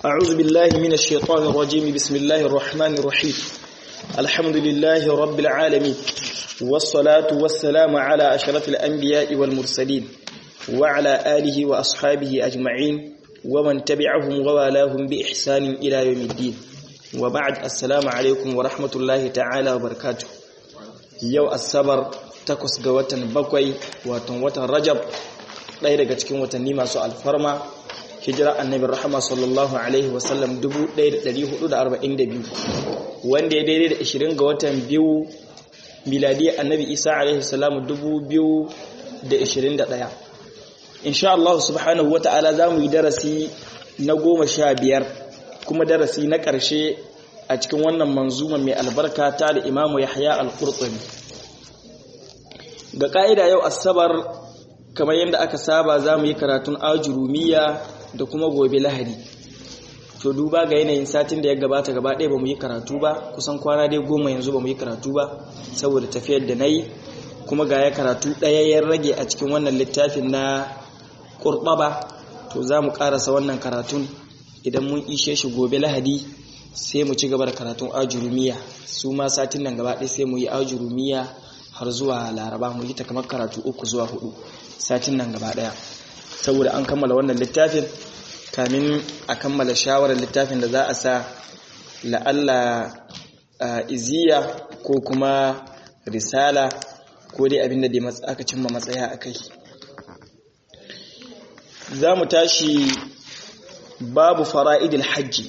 أعوذ بالله من الشيطان الرجيم بسم الله الرحمن الرحيم الحمد لله رب العالمين والصلاة والسلام على أشرف الأنبياء والمرسلين وعلى آله وأصحابه أجمعين ومن تبعهم ووالاهم بإحسان إلى يوم الدين وبعد السلام عليكم ورحمة الله تعالى وبركاته يو السبر takwas ga watan bakwai watan watan rajab ɗaya daga cikin watanni masu alfarma hijira annabi rahama sallallahu alaihi wasallam 1442 wanda ya daidai da 20 ga watan biyu miladiyya annabi isa alaihi salamu 2021 insha Allah subhanahu wa ta'ala za mu yi darasi na goma sha biyar kuma darasi na ƙarshe a cikin wannan manzuma mai albarka ta da imamu yahya al-qurtubi ga ƙa'ida yau asabar kamar yadda aka saba za mu yi karatun ajurumiya da kuma gobe lahadi to duba ga yanayin satin da ya gabata gaba ɗaya ba mu yi karatu ba kusan kwana dai goma yanzu ba mu yi karatu ba saboda tafiyar da na yi kuma ga ya karatu ɗaya ya rage a cikin wannan littafin na ƙurɓaba to za mu ƙarasa wannan karatun idan mun ishe shi gobe lahadi sai mu ci gaba da karatun ajurumiya su ma satin nan gaba ɗaya sai mu yi ajurumiya har zuwa laraba mu yi ta kamar karatu uku zuwa hudu satin nan gaba daya saboda an kammala wannan littafin kamin a kammala shawarar littafin da za a sa la'alla iziya ko kuma risala ko dai abinda da aka cimma matsaya a kai za mu tashi babu fara'idil hajji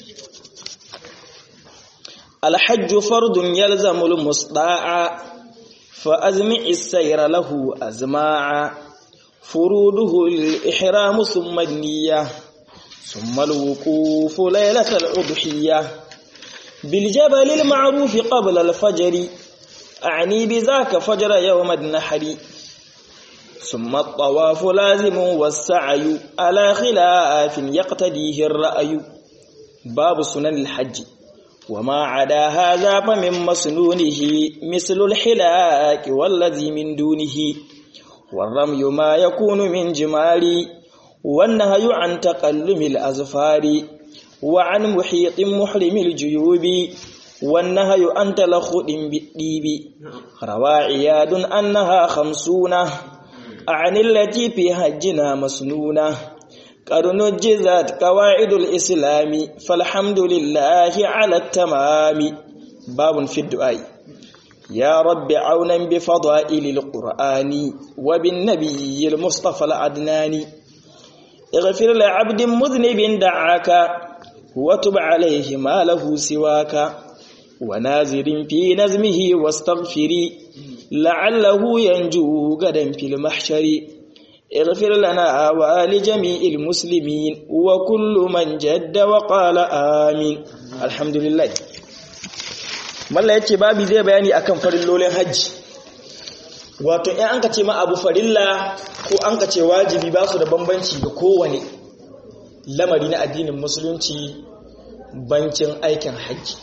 alhajju fardun yalzamul musda'a فأزمع السير له أزماعا فروده الإحرام ثم النية ثم الوقوف ليلة الأضحية بالجبل المعروف قبل الفجر أعني بذاك فجر يوم النحر ثم الطواف لازم والسعي على خلاف يقتديه الرأي باب سنن الحج وما عدا هذا فمن مسنونه مثل الحلاك والذي من دونه والرمي ما يكون من جمال والنهي عن تقلم الأزفار وعن محيط محرم الجيوب والنهي عن تلخط بالديب روى عياد أنها خمسون عن التي في حجنا مسنونه قد نجزت قواعد الإسلام فالحمد لله على التمام باب في الدعاء يا رب عونا بفضائل القرآن وبالنبي المصطفى العدنان اغفر لعبد مذنب دعاك وتب عليه ما له سواك ونازر في نزمه واستغفري لعله ينجو غدا في المحشر اغفر لنا ولجميع المسلمين وكل من جد وقال آمين الحمد لله malla yace babu zai bayani akan farillolin haji wato in an ka ce ma abu farilla ko an ka ce wajibi ba su da bambanci ga kowane lamari na addinin musulunci bancin aikin haji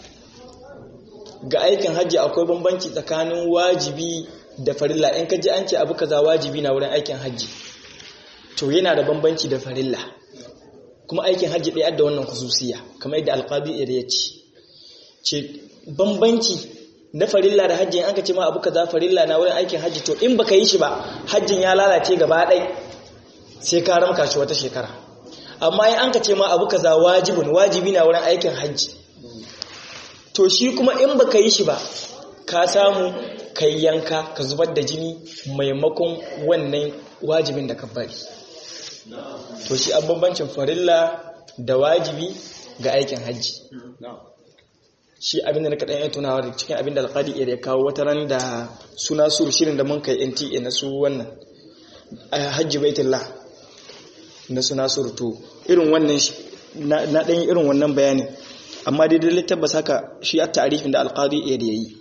ga aikin haji akwai bambanci tsakanin wajibi da farilla in ka ji an ce abu kaza wajibi na wurin aikin hajji to yana da bambanci da farilla kuma aikin hajji ɗaya da wannan kususiya kamar yadda alƙadi ya ce ce bambanci na farilla da hajji in aka ce ma abu kaza farilla na wurin aikin hajji to in baka yi shi ba hajjin ya lalace gaba ɗai sai ka ramka shi wata shekara amma in an ka ce ma abu kaza wajibin wajibi na wurin aikin hajji to shi kuma in baka yi shi ba ka samu kai yanka ka zubar da jini maimakon wannan wajibin da ka bari to shi an bambancin farilla da wajibi ga aikin hajji shi abinda na kaɗan ya tunawa da cikin abinda alƙadi ya kawo wata ran da suna su shirin da mun kai nta na su wannan hajji baitullah na suna su to irin wannan na ɗan irin wannan bayani amma daidai littabbas haka shi a ta'arifin da alƙadi ya yi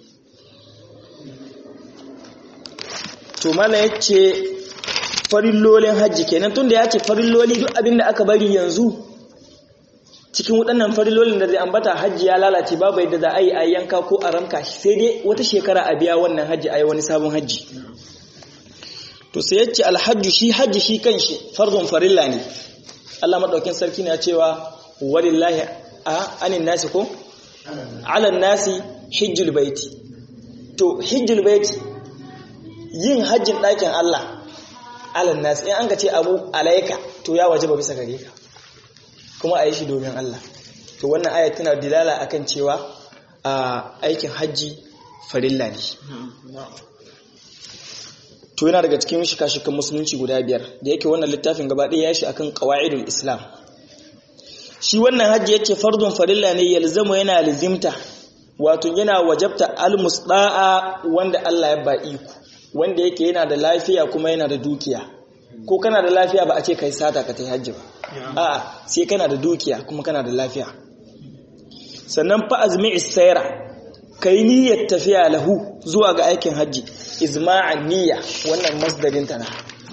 to mala ya ce farillolin hajji kenan tun da ya ce farilloli duk abin da aka bari yanzu cikin waɗannan farillolin da zai ambata hajji ya lalace babu yadda za a yi a yanka ko a ramka sai dai wata shekara a biya wannan hajji a yi wani sabon hajji to sai ya ce alhajju shi hajji shi kan shi fardun farilla ne Allah maɗaukin sarki na cewa walillahi a anin nasi ko alan nasi hijjul baiti to hijjul baiti yin hajjin ɗakin Allah alan nasi in an ka ce abu alaika to ya waje ba bisa gare ka kuma a yi shi domin Allah to wannan ayat tana dilala akan cewa a aikin hajji farilla ne to yana daga cikin shika-shikan musulunci guda biyar da yake wannan littafin gaba ɗaya ya shi akan qawaidul islam shi wannan hajji yace fardun farilla ne yalzamu yana lizimta wato yana wajabta almusda'a wanda Allah ya ba iko wanda yake yana da lafiya kuma yana da dukiya ko kana da lafiya ba a ce kai sata ka tai hajji ba a'a sai kana da dukiya kuma kana da lafiya sannan fa azmi isaira kai niyyar tafiya lahu zuwa ga aikin hajji izma'an niyya wannan masdarin ta na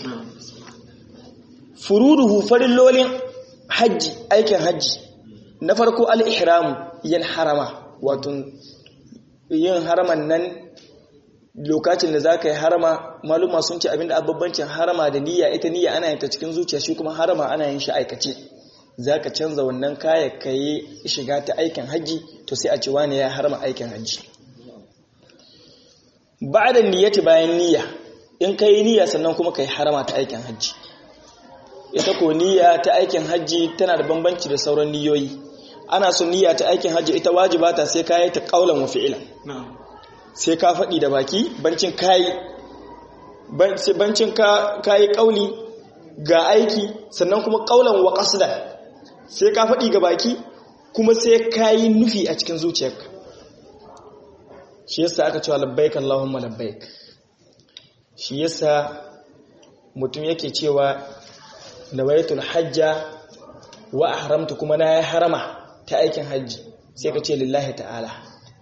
furuduhu farillolin hajji aikin hajji na farko al-ihramu yin harama wato yin haraman nan lokacin da za ka yi harama maluma sun ce abinda ababbancin harama da niyya ita niyya ana yin ta cikin zuciya shi kuma harama ana yin shi aikace za ka canza wannan kaya ka yi shiga ta aikin hajji to sai a ce wani ya harama aikin hajji ba da niyyati bayan niyya in ka yi niyya sannan kuma ka yi harama ta aikin hajji ita ko niyya ta aikin hajji tana da bambanci da sauran niyoyi ana son niyya ta aikin hajji ita wajiba ta sai ka yi ta kaulan wa fi'ilan sai ka faɗi da baki bancin kayi bancin kayi kauli ga aiki sannan kuma kaulan wa qasdan sai ka faɗi ga baki kuma sai kayi nufi a cikin zuciyarka shi yasa aka cewa labbaik Allahumma labbaik shi yasa mutum yake cewa nawaitul hajja wa ahramtu kuma na ya harama ta aikin hajji sai ka ce lillahi ta'ala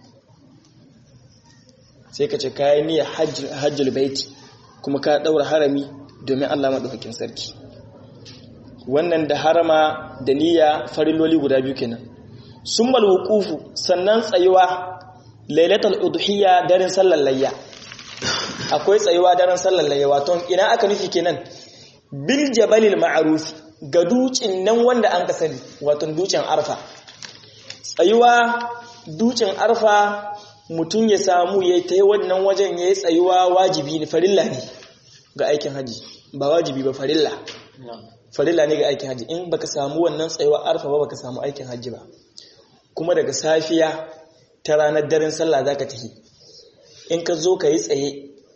sai ka ce kayan niyyar hajjul baiti kuma ka daura harami domin Allah madaukakin sarki wannan da harama da niyya fariloli guda biyu kenan summal wuqufu sannan tsayuwa lailatul udhiyya daren sallar layya akwai tsayuwa daren sallar layya wato ina aka nufi kenan bil jabalil ma'ruf ga ducin nan wanda an ka sani wato ducin arfa tsayuwa ducin arfa mutum ya samu ya ta yi wannan wajen ya yi tsayuwa wajibi ne farilla ne ga aikin haji ba wajibi ba farilla farilla ne ga aikin haji in baka samu wannan tsayuwa arfa ba baka samu aikin haji ba kuma daga safiya ta ranar daren sallah zaka tafi in ka zo ka yi tsaye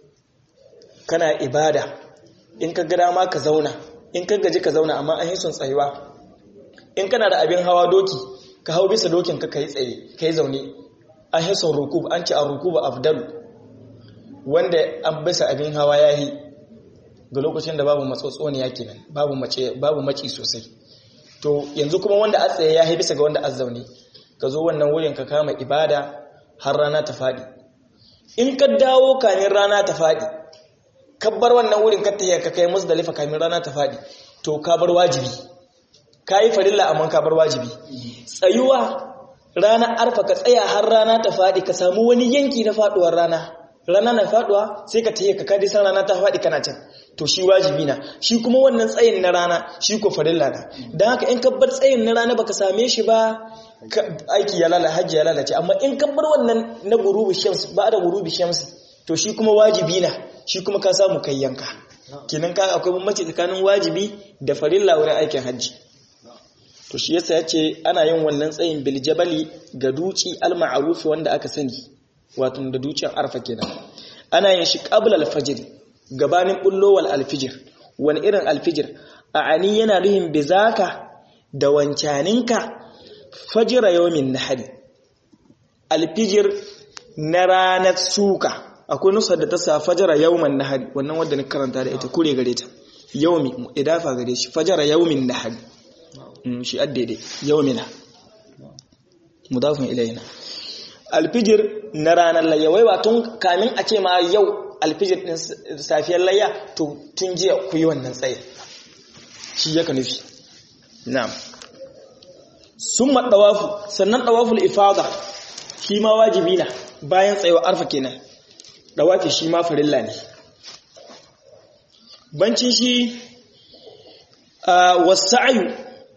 kana ibada in ka gada ma ka zauna in ka gaji ka zauna amma an yi sun tsayuwa in kana da abin hawa doki ka hau bisa dokin ka yi tsaye ka yi zaune an yi sun rukub an ce a rukuba afdalu wanda an bisa abin hawa ya yi ga lokacin da babu matsotsoniya kenan babu mace babu maci sosai to yanzu kuma wanda a tsaye ya yi bisa ga wanda a zaune ka zo wannan wurin ka kama ibada har rana ta faɗi in ka dawo kamin rana ta faɗi kabbar wannan wurin ka tafiya ka kai musdalifa kamin rana ta faɗi to ka bar wajibi ka yi farilla amma ka bar wajibi tsayuwa ranar arfa ka tsaya har rana ta faɗi ka samu wani yanki na faɗuwar rana rana na faɗuwa sai ka tafiya ka kadi san rana ta faɗi kana can to shi wajibi na shi kuma wannan tsayin na rana shi ko farilla na don haka in kabbar tsayin na rana baka same shi ba aiki ya lalace hajji ya lalace amma in kabbar wannan na gurubi shams ba da gurubi shams to shi kuma wajibi na shi kuma ka samu kai yanka kenan ka akwai bambanci tsakanin wajibi da farilla wurin aikin hajji to shi yasa yace ana yin wannan tsayin bil jabali ga duci al ma'ruf wanda aka sani wato da ducin arfa kenan ana yin shi qabla al fajr gabanin bullowal al fajr wani irin al fajr a ani yana nuhin bizaka da wancaninka fajira yawmin nahari al fajr na ranar suka akwai nusar da ta sa fajara yawman nahari wannan wanda ni karanta da ita kure gare ta yawmi idafa gare shi fajara yawmin nahari shi addaidai yawmina mudafin ilayna alfijir na ranar layya wai ba tun kamin a ce ma yau alfijir din safiyar layya to tun jiya ku yi wannan tsaye shi yaka nufi na'am summa dawafu sannan dawaful ifada shi ma wajibi na bayan tsayawa arfa kenan dawafi shi ma farilla ne bancin shi wasa'ayu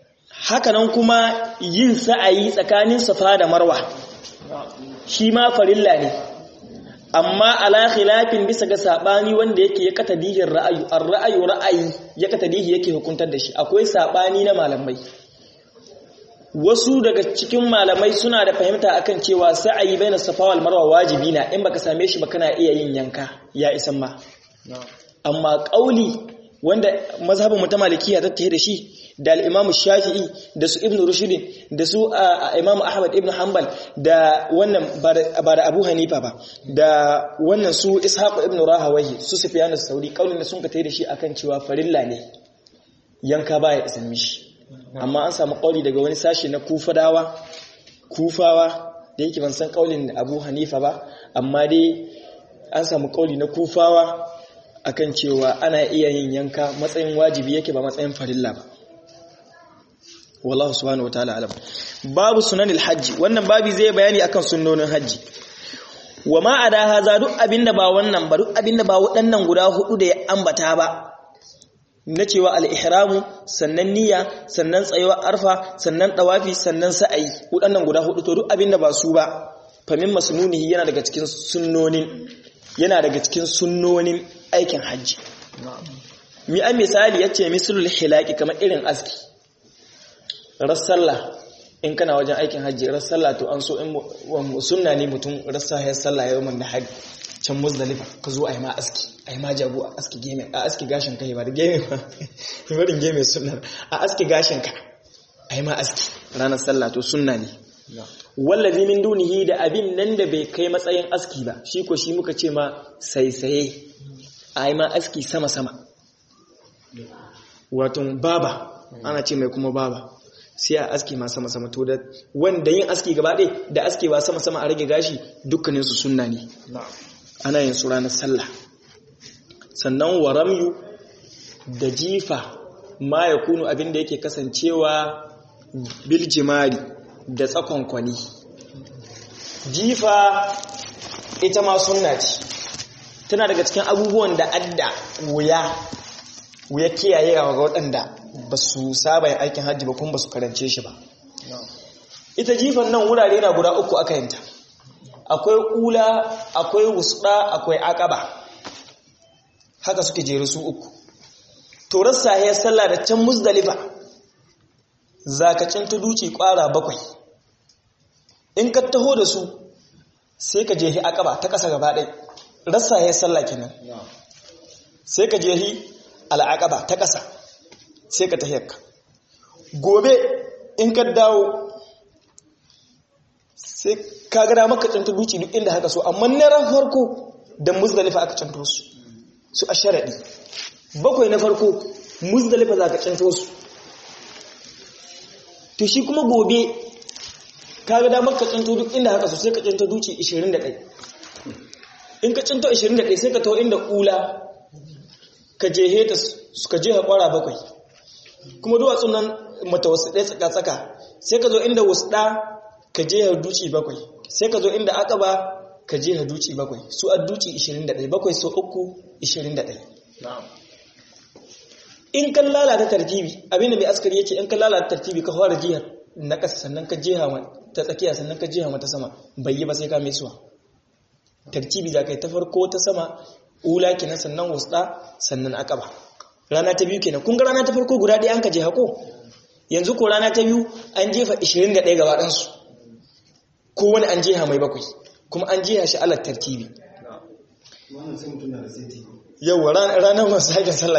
hakanan kuma yin sa'ayi tsakanin safa da marwa shi ma farilla ne amma ala khilafin bisa ga sabani wanda yake ya katadihin ra'ayu ar-ra'ayu ra'ayi ya katadihi yake hukuntar da shi akwai sabani na malamai wasu daga cikin malamai suna da fahimta akan cewa sa'ayi baina safa wal marwa wajibi na in baka same shi ba kana iya yin yanka ya isan ma amma kauli wanda mazhabin mu ta malikiya ta tahe da shi da al-Imam Shafi'i da su Ibn Rushd da su Imam Ahmad ibn Hanbal da wannan ba da Abu Hanifa ba da wannan su Ishaq ibn Rahawayhi su Sufyan as-Sauri kaulin da sun ka tahe da shi akan cewa farilla ne yanka baya isan mishi amma an samu kauli daga wani sashi na Kufadawa Kufawa da yake ban san kaulin Abu Hanifa ba amma dai an samu kauli na Kufawa akan cewa ana iya yin yanka matsayin wajibi yake ba matsayin farilla ba wallahu subhanahu wataala alam babu sunanil hajji wannan babi zai bayani akan sunnonin hajji wa ma ada haza duk abinda ba wannan ba duk abinda ba waɗannan guda hudu da ya ambata ba na cewa al-ihramu sannan niyya sannan tsayuwa arfa sannan tawafi sannan sa'ayi waɗannan guda hudu to duk abinda ba su ba famin masnunihi yana daga cikin sunnonin yana daga cikin sunnonin aikin hajji mi an misali yace mislul hilaki kamar irin aski rassalla in kana wajen aikin hajji rassalla to an so in sunna ne mutum rassa ya salla yawmin da hajji can muzdalifa ka zo ai ma aski ai ma jago a aski game a aski gashin kai ba da game ba barin game sunna a aski gashin ka ai ma aski ranar sallah to sunna ne wallazi min dunihi da abin nan da bai kai matsayin aski ba shi ko shi muka ce ma saisaye ai ma aski sama sama wato baba ana ce mai kuma baba sai a aski ma sama sama to da wanda yin aski gaba ɗaya da aski ba sama sama a rage gashi dukkanin su sunna ne ana yin su ranar sallah sannan waramyu da jifa ma ya kunu abin da yake kasancewa biljimari da tsakon kwani jifa ita ma sunna ce tana daga cikin abubuwan da adda wuya wuya kiyayewa ga waɗanda ba su saba yin aikin hajji ba kuma ba su karance shi ba ita jifan nan wurare na guda uku aka yanta akwai ƙula akwai wusɗa akwai akaba haka suke jeru su uku to rassa ya sallah da can musdalifa zakacin ta duci ƙwara bakwai in ka taho da su sai ka jehi akaba ta ƙasa gaba ɗai rassa ya sallah kenan sai ka jehi al'aqaba ta ƙasa sai ka tahiyarka gobe in ka dawo sai ka gada maka cinta duci duk inda haka so amma na ran farko da muzdalifa aka cinto su su a sharaɗi bakwai na farko muzdalifa za ka cinto su to shi kuma gobe ka gada maka cinto duk inda haka so sai ka cinto duci 21 in ka cinto 21 sai ka taho inda ƙula ka jehe ta suka jeha kwara bakwai kuma duwatsun nan mata wasu ɗaya tsaka-tsaka sai ka zo inda wasu ɗa ka jeha duci bakwai sai ka zo inda aka ba ka jeha duci bakwai su a duci 21 bakwai so uku 21 in kan lalata tartibi abinda mai askari yake in kan lalata tartibi ka fara jihar na ƙasa sannan ka jeha ta tsakiya sannan ka jeha mata sama bai yi ba sai ka mai suwa tartibi za ka yi ta farko ta sama ula kenan sannan wasta sannan akaba rana ta biyu kenan kun ga rana ta farko guda ɗaya an ka je hako yanzu ko rana ta biyu an jefa 21 gaba ɗan su ko wani an jeha mai bakwai kuma an jeha shi alat tartibi yawa ranar masu haƙin sallah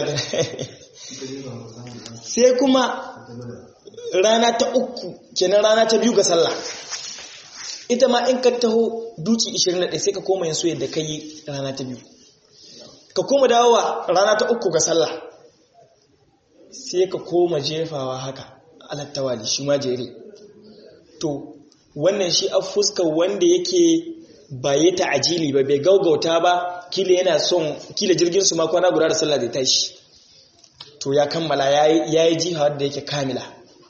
sai kuma rana ta uku kenan rana ta biyu ga sallah ita ma in ka taho duci 21 sai ka koma yin so yadda ka yi rana ta biyu ka koma dawowa rana ta uku ga sallah sai ka koma jefawa haka alattawali shi ma jere to wannan shi a fuska wanda yake baye ta ajili ba bai gaugauta ba kila yana son kila jirgin su ma kwana guda da sallah zai tashi to ya kammala ya yi jiha da yake kamila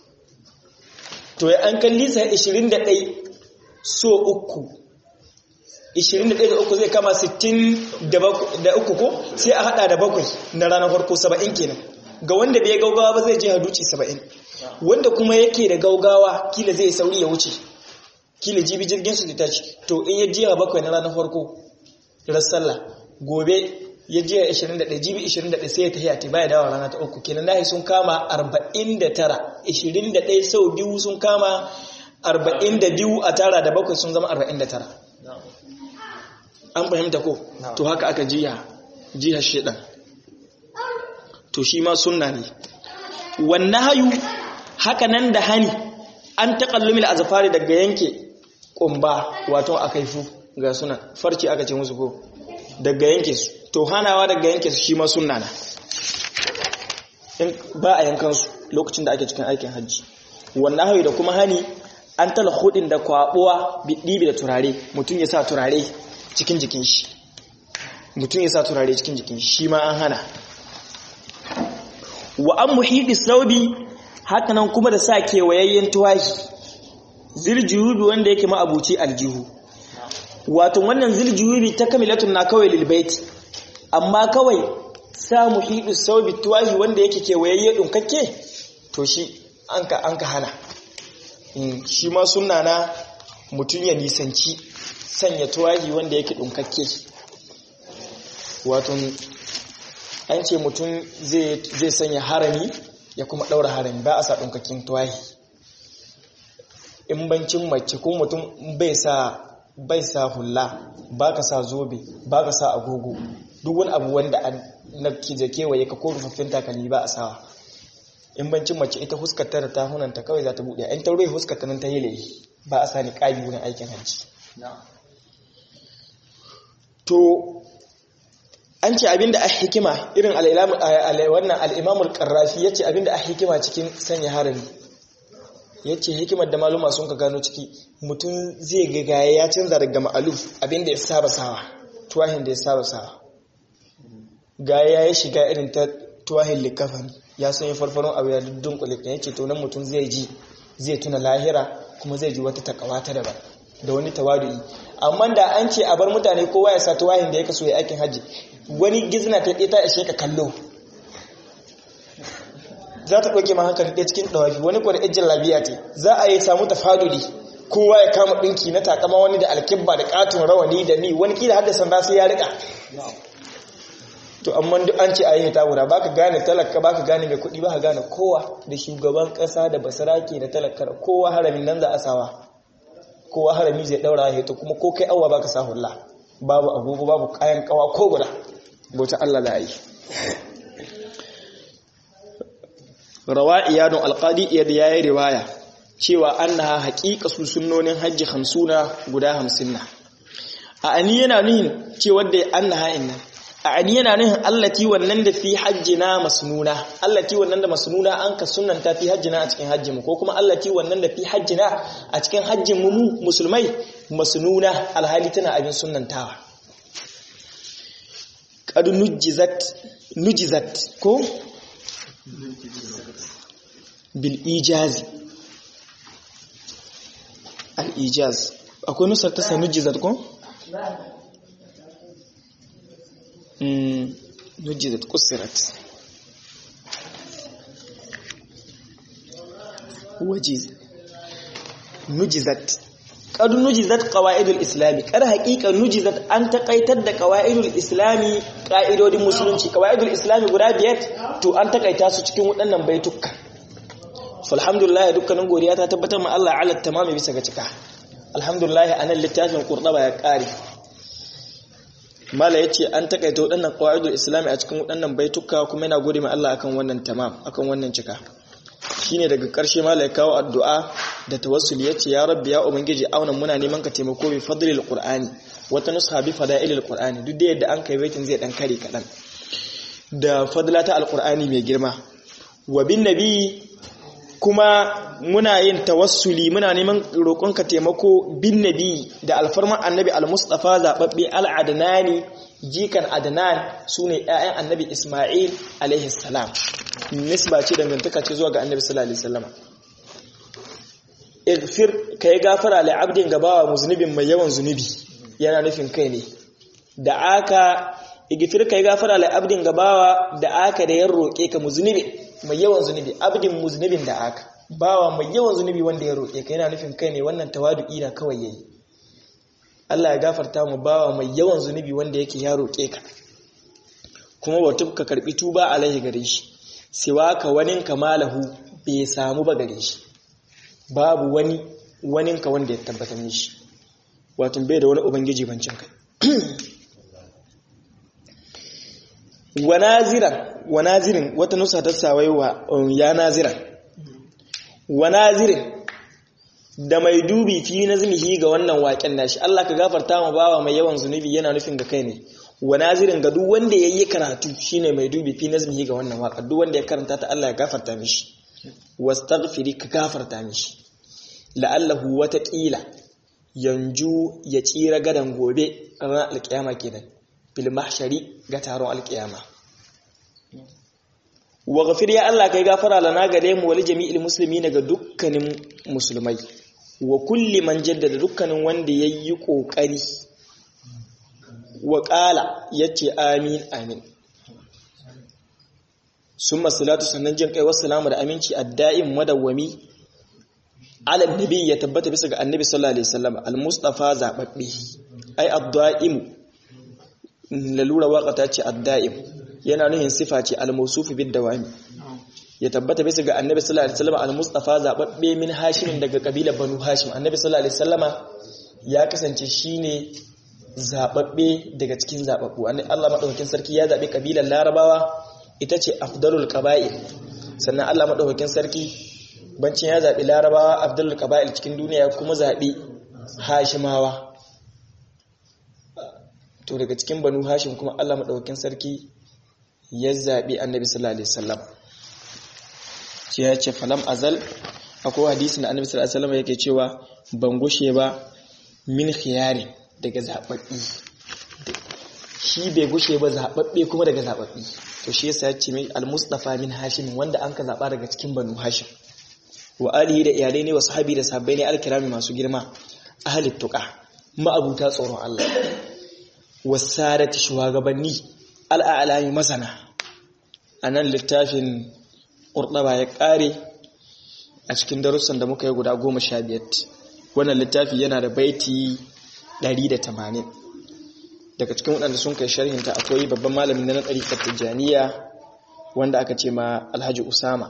to ya an kalli sa 21 so uku 21 da uku zai kama 60 da uku ko sai a hada da bakwai na ranar farko 70 kenan ga wanda bai gaugawa ba zai je haduci 70 wanda kuma yake da gaugawa kila zai sauri ya wuce kila jibi jirgin su da tashi to in ya jiya bakwai na ranar farko ran sallah gobe ya jiya 21 jibi 21 sai ya tafiya ta baya dawa rana ta uku kenan nahi sun kama 49 21 sau biyu sun kama 42 a tara da bakwai sun zama 49 an fahimta ko to haka aka jiya jiya shedan to shi ma sunna ne wannan hayu haka nan da hani an taƙallumi azfari daga yanke ƙumba wato a kaifu ga suna farci aka ce musu ko daga yanke su to hanawa daga yanke su shi ma sunna na ba a yankan su lokacin da ake cikin aikin hajji wannan hayu da kuma hani an tala hudin da kwabuwa biɗibi da turare mutum ya sa turare cikin jikin shi mutum ya sa turare cikin jikin shi ma an hana wa an muhidi saubi hakanan kuma da sa kewayayyen tuwahi ziljubi wanda yake ma'abuci aljihu wato wannan ziljubi ta kamilatun na kawai lilbaiti amma kawai sa muhidi saubi tuwahi wanda yake kewayayye dunkakke to shi an ka hana shi ma suna na mutum ya nisanci sanya tuwahi wanda yake dunkakke wato an ce mutum zai sanya harami ya kuma ɗaura harami ba a sa ɗunkakin tuwahi in bancin mace ko mutum bai sa bai sa hula ba ka sa zobe ba ka sa agogo duk wani abu wanda na kije kewaye ka ko rufaffin takalmi ba a sawa in bancin mace ita huskata da tahunanta kawai za ta buɗe in ta rufe huskata nan ta yi ba a sa ni ƙabi wurin aikin hajji to an ce abinda a hikima irin wannan al'imamul ƙarrafi ya ce abinda a hikima cikin sanya harami ya ce hikimar da maluma sun ka gano ciki mutum zai gagaye ya canza daga ma'aluf abinda ya saba sawa tuwahin da ya saba sawa gaya ya shiga irin ta tuwahin likafan ya sanya farfaron abu ya duddun kulikin ya ce to nan mutum zai ji zai tuna lahira kuma zai ji wata takawa ta daban da wani tawadu'i amma da an ce a bar mutane kowa ya sa tuwahin da ya kaso ya aikin hajji wani gizna ta ɗaya ta ishe ka kallo za ta ɗauke ma hankali ɗaya cikin ɗawafi wani kwa da ijin labiya ce za a yi samu tafaduli kowa ya kama ɗinki na takama wani da alkibba da ƙaton rawani da ni wani kila hadda sanda sai ya riƙa to amma duk an ce a yi ta guda ba ka gane talaka ba ka gane mai kuɗi ba ka gane kowa da shugaban ƙasa da basarake da talaka da kowa haramin nan za a sawa kowa harami zai ɗaura ya to kuma ko kai awa ba ka sa hula babu agogo babu kayan kawa ko guda bauta Allah da yi rawa iyadun alqadi iyad yayi riwaya cewa annaha haqiqa su sunnonin hajji 50 guda 50 na a ani yana nuhin cewa da annaha inna a ani yana nuhin allati wannan da fi hajjina masnuna allati wannan da masnuna an ka sunnanta fi hajjina a cikin hajjin mu ko kuma allati wannan da fi hajjina a cikin hajjin mu musulmai masnuna alhali tana abin sunnantawa qad nujizat nujizat ko bil ijazi al ijaz akwai nusar ta sai nujizat ko mm nujizat kusirat wajiz nujizat qad nujizat qawaidul islami kar haqiqa nujizat an takaitar da qawaidul islami qaidodin musulunci qawaidul islami guda biyar to an takaita su cikin waɗannan baituka alhamdulillah dukkanin godiya ta tabbatar ma Allah ala tamami bisa ga cika alhamdulillah anan littafin qurtaba ya kare mala yace an takaita waɗannan qawaidul islami a cikin waɗannan baituka kuma yana gode ma Allah akan wannan tamam akan wannan cika shine daga ƙarshe mala ya kawo addu'a da tawassuli yace ya rabbi ya ubangiji auna muna neman ka taimako bi fadlil qur'ani wata nusha bi fada'ilil qur'ani duk da yadda an kai baitin zai dan kare kadan da fadlata alqur'ani mai girma wa bin nabi kuma muna yin tawassuli muna neman roƙonka taimako bin nabi da alfarman annabi al-mustafa zababbe al-adnani jikan adnan sune ƴaƴan annabi isma'il alaihi salam nisba ce dangantaka ce zuwa ga annabi sallallahu alaihi wasallam igfir kai gafara li abdin gabawa muznibin mai yawan zunubi yana nufin kai ne da aka igfir kai gafara li abdin gabawa da aka da yan roƙe ka muznibi mai yawan zunubi abdin muznibin da aka bawa mai yawan zunubi wanda ya roƙe ka yana nufin kai ne wannan tawadu'i na kawai yayi Allah ya gafarta mu bawa mai yawan zunubi wanda yake ya roƙe ka kuma wa tubka karbi tuba alaihi gare shi siwa ka wanin kamalahu bai samu ba gare shi babu wani waninka wanda ya tabbatar mishi wato bai da wani ubangiji bancin kai wa nazirin wata nusa ta sawai wa ya naziran wa nazirin da mai dubi fi nazmihi ga wannan waken nashi Allah ka gafarta ma bawa mai yawan zunubi yana nufin ga kai ne wa nazirin ga duk wanda yayi karatu shine mai dubi fi nazmihi ga wannan waka duk wanda ya karanta ta Allah ya gafarta mishi wastaghfiri ka gafarta mishi la'allahu wata ƙila yanju ya tsira gadan gobe ranar alƙiyama kenan fil mahshari ga taron alƙiyama wa ghafir ya Allah kai gafara lana gare mu wal jami'il muslimin ga dukkanin musulmai wa kulli man jaddada dukkanin wanda yayi kokari wa qala yace amin amin summa salatu sannan jin kai wassalamu da aminci adda'im madawwami ala nabi ya tabbata bisa ga annabi sallallahu alaihi wasallam al-mustafa zababbe ai ad-da'im lalura waka ta ce ad-da'im yana nuhin sifa ce al-mawsuf bid dawami ya tabbata bisa ga annabi sallallahu alaihi wasallam al-mustafa zababbe min hashim daga kabilar banu hashim annabi sallallahu alaihi wasallama ya kasance shine zababbe daga cikin zababbu Allah madaukakin sarki ya zabe kabilar larabawa ita ce afdalul qaba'il sannan Allah madaukakin sarki bancin ya zaɓi larabawa abdul qaba'il cikin duniya kuma zaɓi hashimawa to daga cikin banu hashim kuma Allah maɗaukakin sarki ya zaɓi annabi sallallahu alaihi wasallam ce ya ce falam azal akwai hadisi na annabi sallallahu alaihi wasallam yake cewa ban gushe ba min khiyari daga zaɓaɓɓi shi bai gushe ba zaɓaɓɓe kuma daga zaɓaɓɓi to shi yasa ya ce mai al-mustafa min hashim wanda an ka zaɓa daga cikin banu hashim wa alihi da iyalai ne wa sahabi da sahabbai ne alkirami masu girma ahli tuqa ma'abuta tsoron Allah wasarati shugabanni al'alami masana anan littafin qurtaba ya kare a cikin darussan da muka yi guda 15 wannan littafi yana da baiti 180 daga cikin waɗanda sun kai sharhinta akwai babban malami na ɗariƙar tijjaniya wanda aka ce ma alhaji usama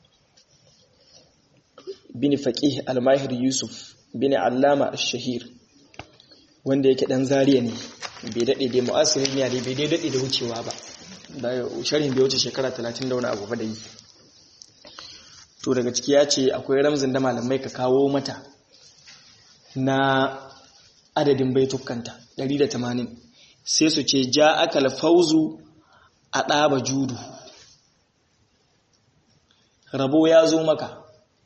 bin faƙih almahir yusuf bin allama shahir wanda yake ɗan zariya ne bai daɗe da mu'asirin ne da bai daɗe da wucewa ba da sharhin bai wuce shekara 30 da wani abu ba da yi to daga ciki ya ce akwai ramzin da malamai ka kawo mata na adadin baitukanta 180 sai su ce ja aka alfauzu a ɗaba judu rabo ya zo maka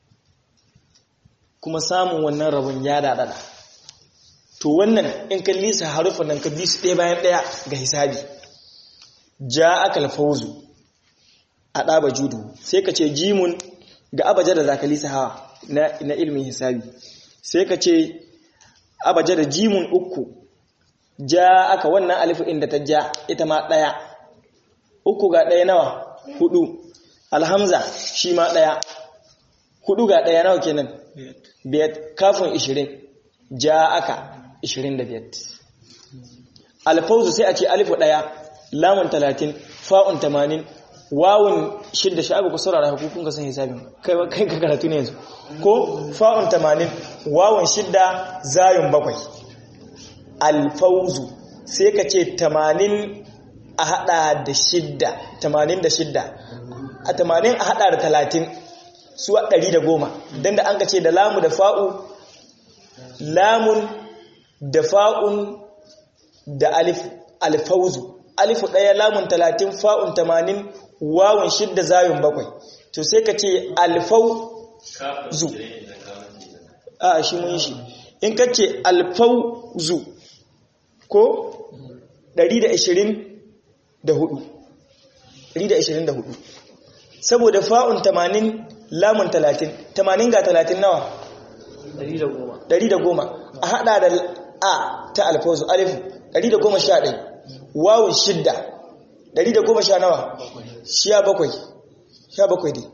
kuma samun wannan rabon ya daɗaɗa to wannan in kan lisa harufan nan kan su ɗaya bayan ɗaya ga hisabi ja aka alfauzu a ɗaba judu sai ka ce jimun ga abaja da zaka lisa hawa na ilmin hisabi sai ka ce abaja da jimun uku ja aka wannan alifu inda ta ja ita ma ɗaya uku ga ɗaya nawa hudu alhamza shi ma ɗaya hudu ga ɗaya nawa kenan biyar kafin ishirin ja aka ishirin da biyar alfauzu sai a ce alifu ɗaya lamun talatin fa'un tamanin wawun shidda sha'abu ku saurara hukukun ka san hisabin kai ka karatu ne yanzu ko fa'un tamanin wawun shidda zayun bakwai alfauzu sai ka ce tamanin a hada da shidda tamanin da shidda a tamanin a hada da talatin su a ɗari da goma don da an ka ce da lamu da fa'u lamun da fa'un da alfauzu alifu ɗaya lamun talatin fa'un tamanin wawun shidda zayun bakwai to sai ka ce alfauzu a shi mun shi in ka ce alfauzu ko 124 124 saboda fa'un 80 lamun 30 80 ga 30 nawa 110 a hada da a ta alfawzu alifu 111 wawun shidda 110 nawa shiya bakwai sha bakwai dai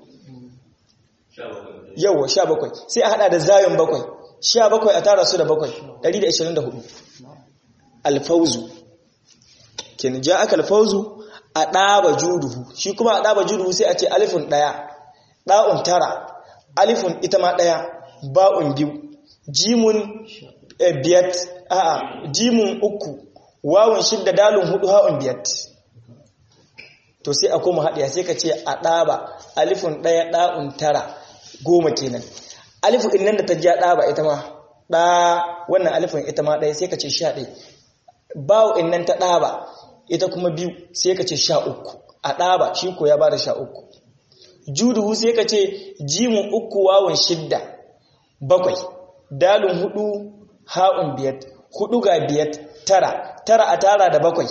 yawwa sha bakwai sai a hada da zayon bakwai sha bakwai a tara su da bakwai 124 alfauzu kin ja aka alfauzu a ɗaba juduhu shi kuma a ɗaba juduhu sai a ce alifin ɗaya ɗa'un tara alifin ita ma ɗaya ba'un biyu jimun biyat a jimun uku wawun shidda dalun hudu ha'un biyat to sai a koma haɗiya sai ka ce a ɗaba alifin ɗaya ɗa'un tara goma kenan alifin innan da ta ja ɗaba ita ma ɗa wannan alifin ita ma ɗaya sai ka ce sha ɗaya bawo innan ta ɗaba ita kuma biyu sai ka ce sha uku a ɗaba shi ko ya ba da sha uku juduhu sai ka ce jimun uku wawon shidda bakwai dalin hudu ha'un biyat hudu ga biyat tara tara a tara da bakwai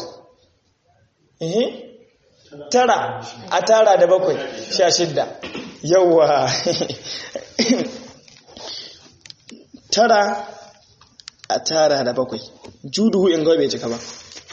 tara a tara da bakwai sha shidda yawwa tara a tara da bakwai juduhu in bai cika ba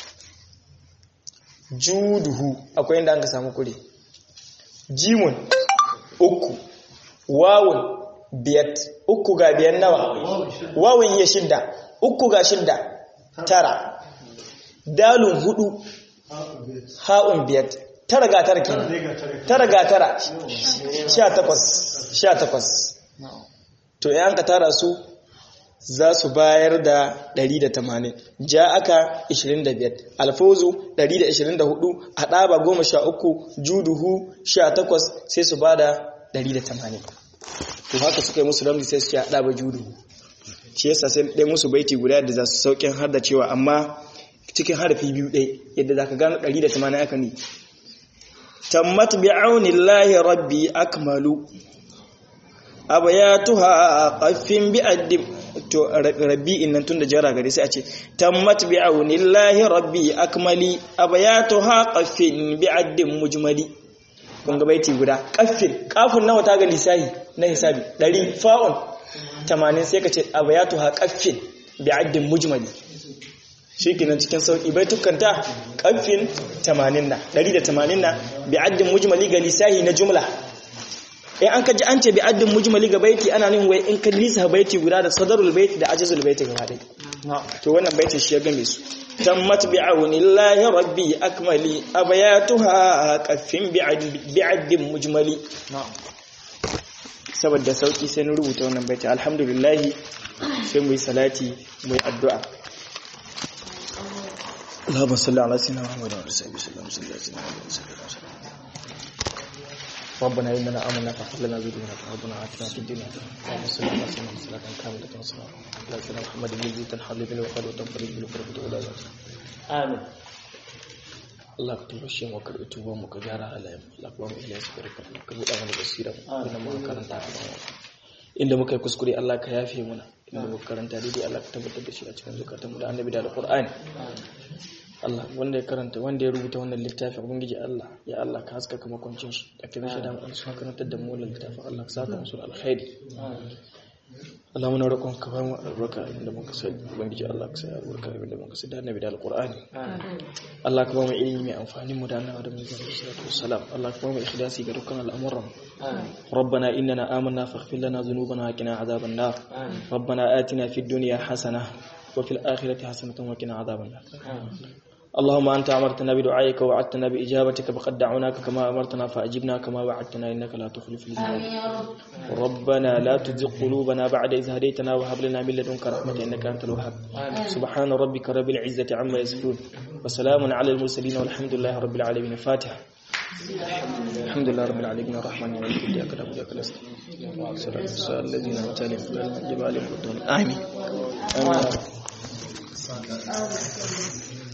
juduhu akwai inda an ka samu kure jimun uku wawun biyat uku ga biyan nawa wawun ya shidda uku ga shidda tara dalun hudu ha'un biyat tara ga tara kenan tara ga tara sha takwas sha takwas to yan ka tara su za su bayar da 180 ja aka 25 alfozu 124 a ɗaba 13 juduhu 18 sai su ba da 180 to haka suka yi musu ramzi sai su ce a ɗaba juduhu shi yasa sai ɗaya musu baiti guda da za su sauƙin har da cewa amma cikin harafi biyu ɗaya yadda za ka gano 180 aka ne tammat bi'aunillahi rabbi akmalu abayatuha qaffin bi'addim to rabbi innan tunda jara gare sai a ce tammat bi'aunillahi rabbi akmali abayatuha qaffin bi'addim mujmali kun ga baiti guda qaffin kafin nawa ta ga lisahi na hisabi 100 fa'un 80 sai ka ce abayatuha qaffin bi'addim mujmali shikenan cikin sauki baitukanta qaffin 80 na 180 na bi'addim mujmali ga lisahi na jumla in an ka ji an ce bi addin mujmali ga baiti ana nin wai in ka lisa baiti guda da sadarul baiti da ajizul baiti gaba dai to wannan baitin shi ya game su tammat bi aunillahi rabbi akmali abayatuha qaffin bi addin mujmali saboda sauki sai na rubuta wannan baiti alhamdulillah sai mu yi salati mu yi addu'a اللهم صل على سيدنا محمد وعلى اله وصحبه وسلم ربنا إننا آمنا فاغفر لنا ذنوبنا ربنا آتنا في الدنيا اللهم صل على سيدنا محمد صلاة كاملة وصلاة على سيدنا محمد الذي تنحل بالوقت وتنفرج بالكرب ولا آمين Allah ka tabbashe mu karɓi tuban mu ka gyara halayen Allah ka ba mu ilahi ka rika ka buɗa mana basira inda muka karanta ka ba inda muka yi kuskure Allah ka yafe muna inda muka karanta daidai Allah ka tabbatar da shi a cikin zukatanmu da annabi da alqur'ani Allah wanda ya karanta wanda ya rubuta wannan littafi ubangiji Allah ya Allah ka haskaka makwancin shi da kin shaida mu su karantar da mu wannan littafin Allah ka saka musu alkhairi Allah muna roƙon ka bamu albarka inda muka sai ubangiji Allah ka sai albarka inda muka sai da annabi da alqur'ani Allah ka bamu ilimi mai amfani mu da annabi da mu sallallahu alaihi wasallam Allah ka bamu ikhlasi ga dukkan al'amuran ربنا إننا آمنا فاغفر لنا ذنوبنا وقنا عذاب النار ربنا آتنا في الدنيا حسنة وفي الآخرة حسنة وقنا عذاب النار اللهم أنت أمرتنا بدعائك ووعدتنا بإجابتك فقد دعوناك كما أمرتنا فأجبنا كما وعدتنا إنك لا تخلف الميعاد ربنا لا تزغ قلوبنا بعد إذ هديتنا وهب لنا من لدنك رحمة إنك أنت الوهاب سبحان ربك رب العزة عما يصفون وسلام على المرسلين والحمد لله رب العالمين فاتحة الحمد لله رب العالمين الرحمن الرحيم إياك نعبد وإياك نستعين صراط الصراط الذين أنعمت عليهم غير المغضوب عليهم ولا الضالين آمين آمين